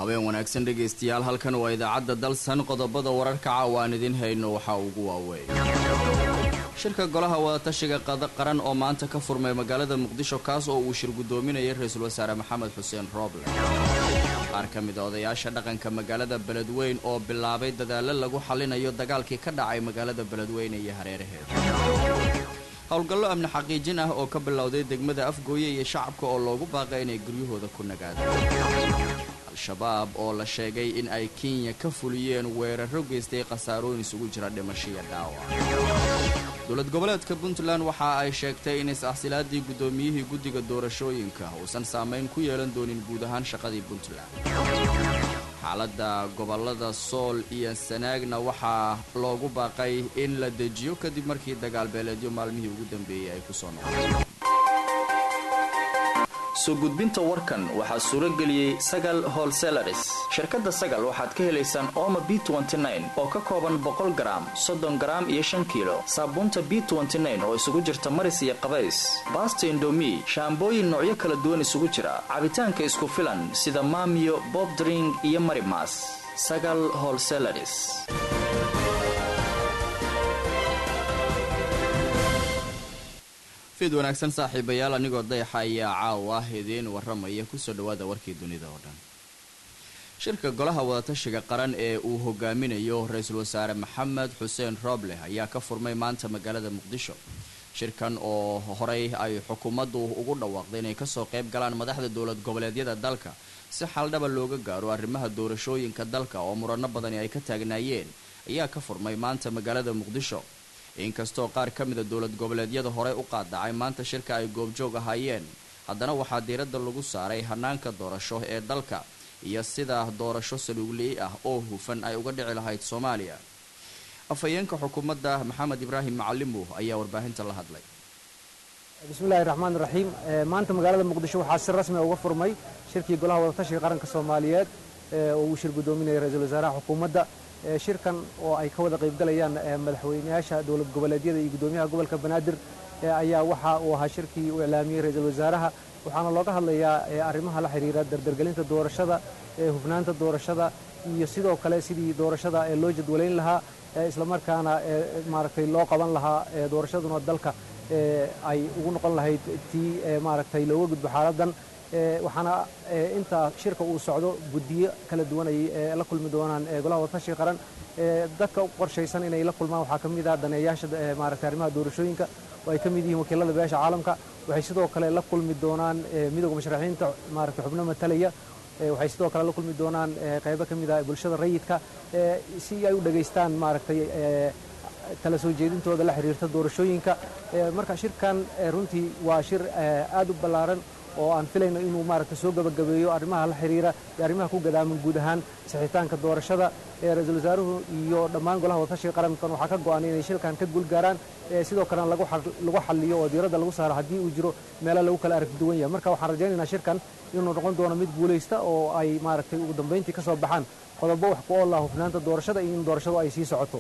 habeen wanaagsan dhegaystayaal halkan waa idaacadda dalsan qodobada wararka caawa aan idiin hayno waxaa ugu waaweyn shirka golaha wadatashiga qaran oo maanta ka furmay magaalada muqdisho kaas oo uu shir guddoominayay ra-iisul wasaare maxamed xuseen rooble qaar ka mid a odayaasha dhaqanka magaalada beledweyn oo bilaabay dadaallo lagu xallinayo dagaalkii ka dhacay magaalada beledweyne iyo hareeraheeda howlgallo amni xaqiijin ah oo ka bilowday degmada afgooye iyo shacabka oo loogu baaqay inay guryahooda ku nagaadaan al-shabaab oo la sheegay in ay kenya ka fuliyeen weeraro geystay khasaarooyin isugu jira dhimashiya dhaawac dowlad goboleedka puntland waxa ay sheegtay in is-axsilaadii guddoomiyihii guddiga doorashooyinka uusan saamayn ku yeelan doonin guud ahaan shaqadii puntland xaaladda gobolada sool iyo sanaagna waxaa loogu baaqay in la dejiyo kadib markii dagaal beeleedyo maalmihii ugu dambeeyey ay ku soo noqdeen soo gudbinta warkan waxaa suuro geliyey sagal holselaris shirkadda sagal waxaad ka helaysaan ooma b oo ka kooban boqol garaam soddon garaam iyo shan kiilo saabuunta b oo isugu jirta maris iyo qabays baasta indomi shaambooyin noocyo kala duwan isugu jira cabitaanka isku filan sida maamiyo bobdring iyo marimas sagal holselaris fiid wanaagsan saaxiibayaal anigoo dayaxa ayaa caawa idiin waramaya kusoo dhawaada warkii dunida oo dhan shirka golaha wadatashiga qaran ee uu hogaaminayo ra-iisul wasaare maxamed xuseen rooble ayaa ka furmay maanta magaalada muqdisho shirkan oo horey ay xukuumaddu ugu dhawaaqday inay kasoo qayb galaan madaxda dowlad goboleedyada dalka si xaldhaba looga gaaro arrimaha doorashooyinka dalka oo murano badani ay ka taagnaayeen ayaa ka furmay maanta magaalada muqdisho inkastoo qaar ka mida dowlad goboleedyada horey u qaadacay maanta shirka ay goobjoog ahaayeen haddana waxaa diiradda lagu saaray hanaanka doorasho ee dalka iyo sida doorasho saluuglii ah oo hufan ay uga dhici lahayd soomaaliya afhayeenka xukuumadda maxamed ibraahim macalimu ayaa warbaahinta la hadlay bismillahi raxmaan raxiim maanta magaalada muqdisho waxaa si rasmi uga furmay shirkii golaha wadatashiga qaranka soomaaliyeed oo uu shir guddoominaya ra-iisul wasaaraha xukuumadda shirkan oo ay ka wada qaybgalayaan madaxweyneyaasha dowlad goboleedyada iyo guddoomiyaha gobolka banaadir ayaa waxa uu ahaa shirkii uu iclaamiyey ra-iisul wasaaraha waxaana looga hadlayaa arrimaha la xidhiira dardargelinta doorashada hufnaanta doorashada iyo sidoo kale sidii doorashada loo jadwalayn lahaa islamarkaana maaragtay loo qaban lahaa doorashaduna dalka ay ugu noqon lahayd tii maaragtay looga gudbo xaaladan waxaana intaa shirka uu socdo guddiyo kala duwan ay la kulmi doonaan golaha wadatashiga qaran dadka u qorshaysan inay la kulmaan waxaa ka mid ah daneeyaasha maaragtay arrimaha doorashooyinka oo ay ka mid yihiin wakiilada beesha caalamka waxay sidoo kale la kulmi doonaan midowga musharaxiinta maaragtay xubno matalaya waxay sidoo kale la kulmi doonaan qaybo ka mid ah bulshada rayidka si ay u dhegaystaan maaragtay kala soo jeedintooda la xiriirta doorashooyinka marka shirkan runtii waa shir aad u ballaaran oo aan filayno inuu maaragtay soo gabagabeeyo arrimaha la xiriira iyo arrimaha ku gadaaman guud ahaan sixitaanka doorashada ee ra-iisul wasaaruhu iyo dhammaan golaha wadatashiga qarankan waxaa ka go-an inay shilkan ka guulgaaraan sidoo kalena lagu xaliyo oo diiradda lagu saaro haddii uu jiro meelo lagu kala arag duwan yahay marka waxaan rajaynaynaa shirkan inuu noqon doono mid guulaysta oo ay maaragtay ugu dambayntii ka soo baxaan qodobo wax ku oolah hufnaanta doorashada iyo in doorashadu ay sii socoto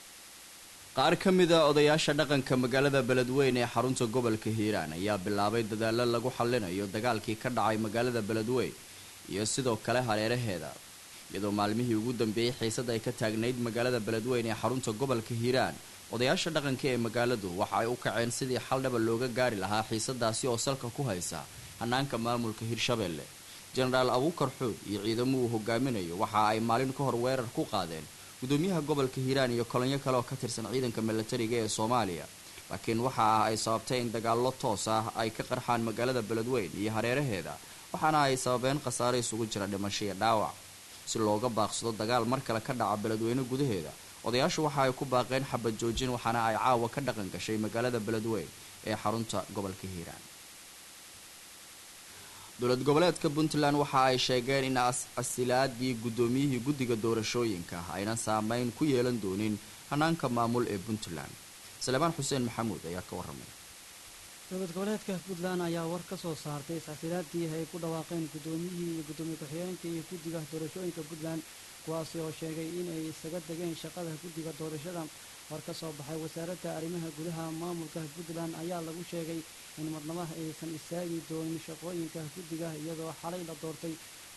qaar ka mid a odayaasha dhaqanka magaalada beledweyne ee xarunta gobolka hiiraan ayaa bilaabay dadaallo lagu xallinayo dagaalkii ka dhacay magaalada beledweyn iyo sidoo kale hareeraheeda iyadoo maalmihii ugu dambeeyey xiisad ay ka taagnayd magaalada beledweyne ee xarunta gobolka hiiraan odayaasha dhaqanka ee magaaladu waxa ay u kaceen sidii xaldhaba looga gaari lahaa xiisadaasi oo salka ku haysa hanaanka maamulka hirshabeelle jenaraal abuukar xuud iyo ciidamo uu hogaaminayo waxa ay maalin ka hor weerar ku qaadeen gudoomiyaha gobolka hiiraan iyo kolonyo kale oo ka tirsan ciidanka milatariga ee soomaaliya laakiin waxa ah ay sababtay in dagaallo toos ah ay ka qarxaan magaalada beledweyn iyo hareeraheeda waxaana ay sababeen khasaare isugu jira dhimasho iyo dhaawac si looga baaqsado dagaal mar kale ka dhaca beledweyne gudaheeda odayaashu waxa ay ku baaqeen xabad joojin waxaana ay caawa ka dhaqan gashay magaalada beledweyn ee xarunta gobolka hiiraan dowlad goboleedka puntland waxa ay sheegeen in asilaadii guddoomiyihii guddiga doorashooyinka aynan saameyn ku yeelan doonin hanaanka maamul ee puntland salebaan xuseen maxamuud ayaa ka waramay dowlad goboleedka puntland ayaa war ka soo saartay is-asilaadii ay ku dhawaaqeen guddoomiyihii iyo guddoomiye ku-xigeenka iyo guddiga doorashooyinka puntland kuwaasi oo sheegay inay isaga degeen shaqada guddiga doorashada war ka soo baxay wasaaradda arrimaha gudaha maamulka puntland ayaa lagu sheegay in marnamaha aysan istaagi doonin shaqooyinka guddiga iyadoo xalay la doortay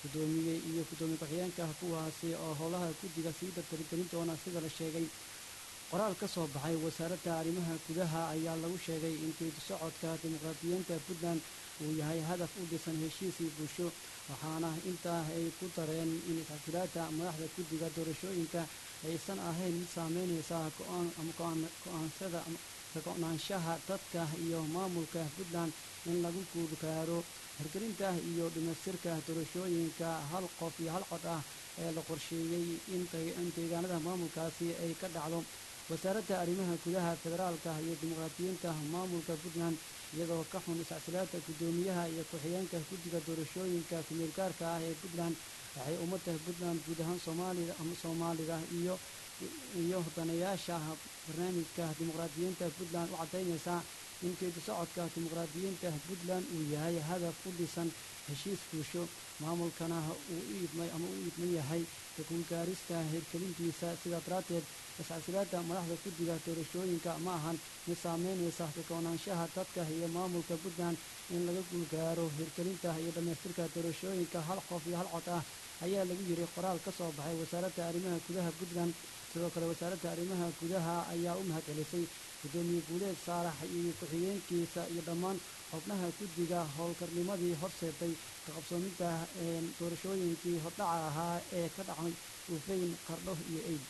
gudoomiye iyo gudoomiye ku-xigeenka kuwaasi oo howlaha guddiga sii dardargelin doona sida la sheegay qoraal ka soo baxay wasaaradda arrimaha gudaha ayaa lagu sheegay in geedi socodka dimuqraadiyiinta puntland uu yahay hadaf u dhisan heshiisii bulsho waxaana intaa ay ku dareen in isxasilaada madaxda guddiga doorashooyinka aysan ahayn mid saameynaysa go-aansada ka-go-naanshaha dadka iyo maamulka puntland in lagu guulgaaro hirgelinta iyo dhimaystirka doorashooyinka hal qof iyo hal cod ah ee la qorsheeyey in deegaanada maamulkaasi ay ka dhacdo wasaaradda arrimaha gudaha federaalka iyo dimuqraadiyiinta maamulka puntland iyadoo ka xun iscasilaada guddoomiyaha iyo ku-xigeenka guddiga doorashooyinka kumeel gaarka ah ee puntland waxay ummadda puntland guud ahaan soomaalida ama soomaalida iyo iyo danayaasha barnaamijka dimuqraadiyiinta puntland u caddaynaysaa in geedi socodka dimuqraadiyiinta puntland uu yahay hadaf u dhisan heshiis bulsho maamulkana uu u idmay ama u idman yahay kaguulgaarista hirgelintiisa sidaa daraaddeed iscasilaada madaxda guddiga doorashooyinka ma ahan mid saameynaysa ka-go-naanshaha dadka iyo maamulka puntland in laga guulgaaro hirgelinta iyo dhammaystirka doorashooyinka hal qof iyo hal cod ah ayaa lagu yiri qoraal ka soo baxay wasaaradda arrimaha gudaha puntland sidoo kale wasaaradda arrimaha gudaha ayaa u mahad celisay guddoomiye guuleed saarax iyo ku-xigeenkiisa iyo dhammaan xubnaha guddiga howlkarnimadii horseeday ka qabsoomidda doorashooyinkii hordhaca ahaa ee ka dhacay uufeyn qardho iyo eid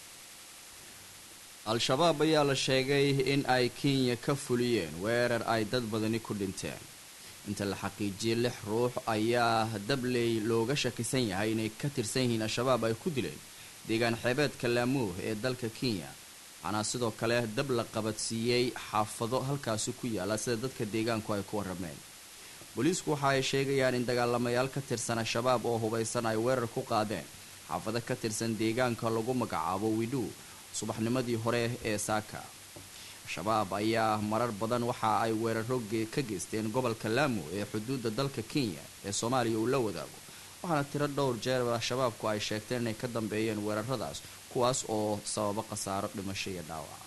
al-shabaab ayaa la sheegay in ay kenya ka fuliyeen weerar ay dad badani ku dhinteen inta la xaqiijiyey lix ruux ayaa dabley looga shakisan yahay inay ka tirsan yihiin al-shabaab ay ku dileen deegaan xeebeedka laamuuh ee dalka kenya waxaana sidoo kale dab la qabadsiiyey xaafado halkaasi ku yaala sida dadka deegaanku ay ku warrameen booliisku waxa ay sheegayaan in dagaalamayaal ka tirsan al-shabaab oo hubaysan ay weerar ku qaadeen xaafado ka tirsan deegaanka lagu magacaabo widhu subaxnimadii hore ee saaka al-shabaab ayaa marar badan waxa ay weeraro ka geysteen gobolka laamu ee xuduudda dalka kenya ee soomaaliya uu la wadaago waxaana tiro dhowr jeer al-shabaabku ay sheegteen inay ka dambeeyeen weeraradaas kuwaas oo sababo khasaaro dhimasho iyo dhaawaca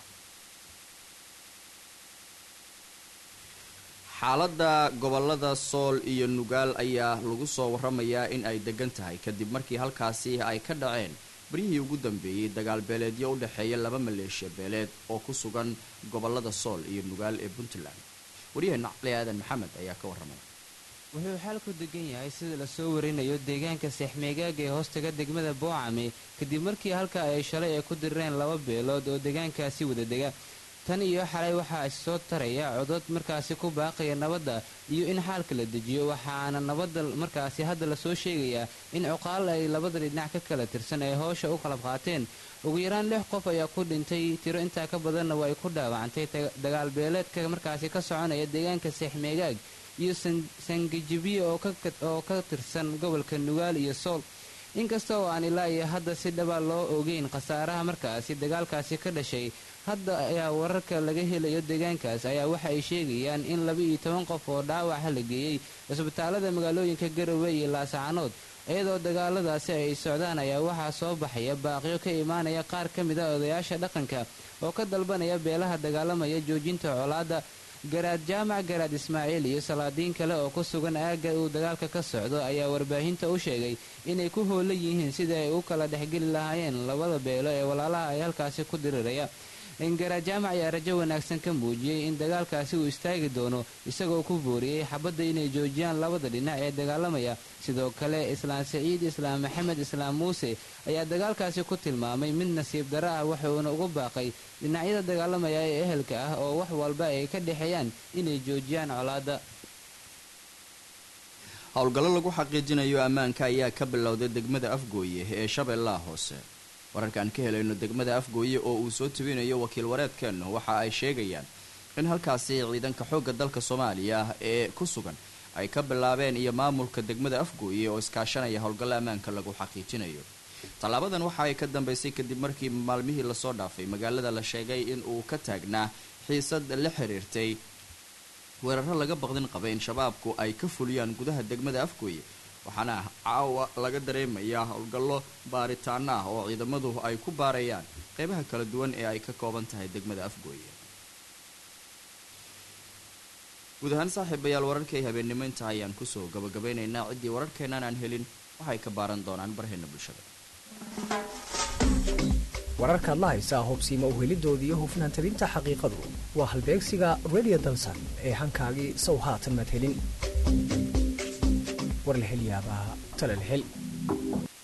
xaaladda gobolada sool iyo nugaal ayaa lagu soo waramayaa in ay degan tahay kadib markii halkaasi ay ka dhaceen baryihii ugu dambeeyey dagaal beeleedyo u dhexeeya laba maleeshiya beeleed oo ku sugan gobolada sool iyo nugaal ee puntland waryaheena cali aadan maxamed ayaa ka warramay wuxuu xaalku degan yahay sida lasoo warinayo deegaanka seexmeegaaga ee hoostaga degmada boocame kadib markii halka ay shalay ay ku dirireen laba beelood oo deegaankaasi wada dega tan iyo xalay waxaa issoo taraya codod markaasi ku baaqaya nabadda iyo in xaalka la dejiyo waxaana nabadda markaasi hadda lasoo sheegayaa in cuqaal ay labada dhinac ka kala tirsan ay howsha u qalab qaateen ugu yaraan lix qof ayaa ku dhintay tiro intaa ka badanna waa ay ku dhaawacantay dagaal beeleedka markaasi ka soconaya deegaanka seexmeegaag iyo sangajibiye oo ka tirsan gobolka nugaal iyo sool inkasta oo aan ilaa iyo hadda si dhaba loo ogeyn khasaaraha markaasi dagaalkaasi ka dhashay hadda ayaa wararka laga helayo deegaankaas ayaa waxa ay sheegayaan in laba iyo toban qof oo dhaawaca la geeyey cisbitaalada magaalooyinka garowe iyo laasacanood iyadoo dagaaladaasi ay socdaan ayaa waxaa soo baxaya baaqyo ka imaanaya qaar ka mid a odayaasha dhaqanka oo ka dalbanaya beelaha dagaalamaya joojinta colaadda garaad jaamac garaad ismaaciil iyo salaadiin kale oo ku sugan aagga uu dagaalka ka socdo ayaa warbaahinta u sheegay inay ku hoolan yihiin sidai ay u kala dhexgeli lahaayeen labada beelo ee walaalaha ay halkaasi ku diriraya garaad jaamac ayaa rajo wanaagsan ka muujiyey in dagaalkaasi uu istaagi doono isagoo ku booriyey xabadda inay joojiyaan labada dhinac ee dagaalamaya sidoo kale islaam saciid islaam maxamed islaam muuse ayaa dagaalkaasi ku tilmaamay mid nasiib daro ah wuxuuna ugu baaqay dhinacyada dagaalamaya ee ehelka ah oo wax walba ay ka dhexeeyaan inay joojiyaan colaadda howlgallo lagu xaqiijinayo ammaanka ayaa ka bilowday degmada afgooye ee shabeellaha hoose wararkaan ka helayno degmada afgooye oo uu soo tebinayo wakiil wareedkeennu waxa ay sheegayaan in halkaasi ciidanka xoogga dalka soomaaliya ee ku sugan ay ka bilaabeen iyo maamulka degmada afgooye oo iskaashanaya howlgallo ammaanka lagu xaqiijinayo tallaabadan waxa ay ka dambeysay kadib markii maalmihii lasoo dhaafay magaalada la sheegay in uu ka taagnaa xiisad la xiriirtay weeraro laga baqdin qabay in shabaabku ay ka fuliyaan gudaha degmada afgooye waxaana caawa laga dareemayaa howlgallo baaritaano ah oo ciidamadu ay ku baarayaan qeybaha kala duwan ee ay ka kooban tahay degmada afgooye guud ahaan saaxiibayaal wararkay habeennimo inta ayaan kusoo gabagabeynaynaa ciddii wararkeennan aan helin waxay ka baaran doonaan barheena bulshada wararkaad la haysaa hubsiimo uhelidoodii iyo hufnaan tabinta xaqiiqadu waa halbeegsiga radio dalsan ee hankaagii sow haatan maad helin war la hel yaabaa tale la hel